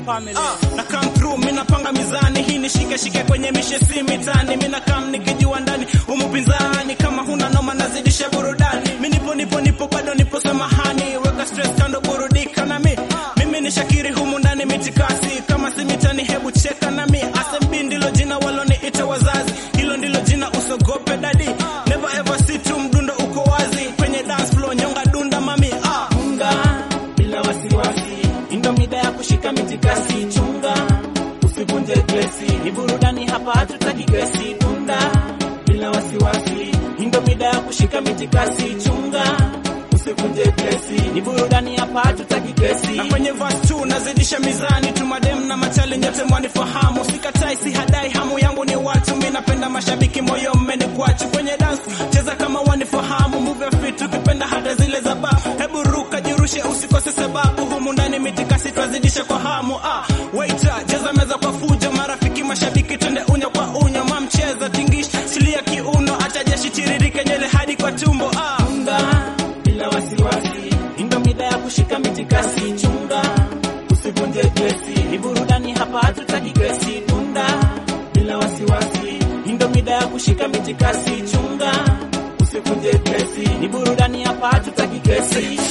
family. Ah, na come through mimi napanga mizani hii nishike shike kwenye mishesi mitani mimi na kam nikijua ndani umupinzani kama huna noma nazidisha burudani mimi nipo nipo nipo bado nipo samahani weka stress kando burudika na mimi mimi ni Shakiri humu ndani mitikasi kama si mitani hebu cheka na mimi SMB ndilo jina waloniita wazazi hilo ndilo jina usogope dadi never ever see tu mdundo uko wazi kwenye dance floor nyonga dunda mami ah unga bila wasiwasi indo mida ya kushika mitikasi chunga usivunje glesi ni burudani hapa hatutaki gesi dunda bila wasiwasi indo mida ya kushika mitikasi chunga usivunje glesi ni burudani hapa hatutaki gesi na kwenye verse 2 nazidisha mizani tu madem na machali nyote mwanifahamu sikatai si hadai hamu yangu ni watu mimi napenda mashabiki moyo mmenikwachu kwenye dance cheza kama wanifahamu move your feet ukipenda hata zile za ba hebu ruka jirushe usikose sababu humu ndani mitikasi twazidisha kwa hamu ah waiter cheza meza kwa fujo marafiki mashabiki twende unya kwa unya mamcheza tingisha chilia kiuno acha jeshi tiririke nyele hadi kwa tumbo ah unga bila wasiwasi indo mida ya kushika mitikasi chunga usivunje glesi ni burudani hapa hatutaki glesi dunda bila wasiwasi indo mida ya kushika mitikasi chunga usivunje glesi ni burudani hapa hatutaki glesi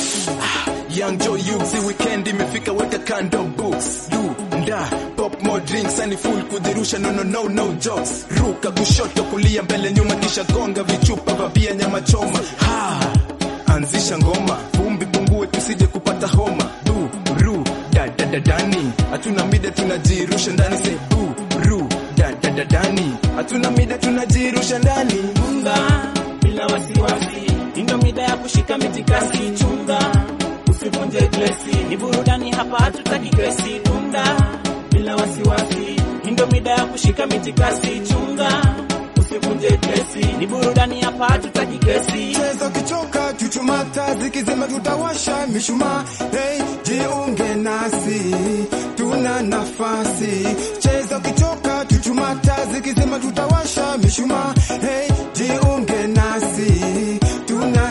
Young Joe Yuzi weekend imefika weka kando books do nda pop more drinks and full kudhirusha no no no no jokes ruka kushoto kulia mbele nyuma kisha gonga vichupa vya bia nyama choma ha anzisha ngoma vumbi pungue tusije kupata homa du ru da da da dani hatuna mida tunajirusha ndani se bu ru da da da dani hatuna mida tunajirusha ndani chunga bila wasiwasi indo mida ya kushika mitikasi chunga usivunje glesi ni burudani hapa hatutaki glesi dunda bila wasiwasi indo mida ya kushika mitikasi chunga usivunje glesi ni burudani hapa hatutaki glesi Cheza ukichoka chuchumata zikizima tutawasha mishumaa hey, jiunge nasi tuna nafasi cheza ukichoka chuchumata zikizima tutawasha mishumaa hey, jiunge nasi tuna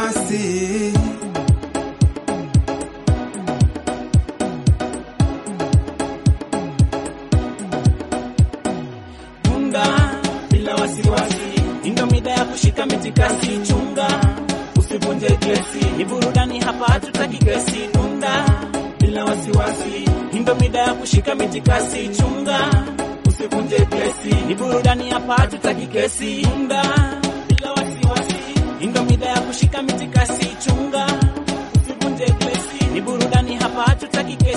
nafasi chunga bila wasiwasi indo mida ya kushika mitikasi chunga usivunje glesi ni burudani hapa hatutaki glesi dunda bila wasiwasi indo mida ya kushika mitikasi chunga usivunje glesi ni burudani hapa hatutaki glesi dunda bila wasiwasi indo mida ya kushika mitikasi chunga usivunje glesi ni burudani hapa hatutaki glesi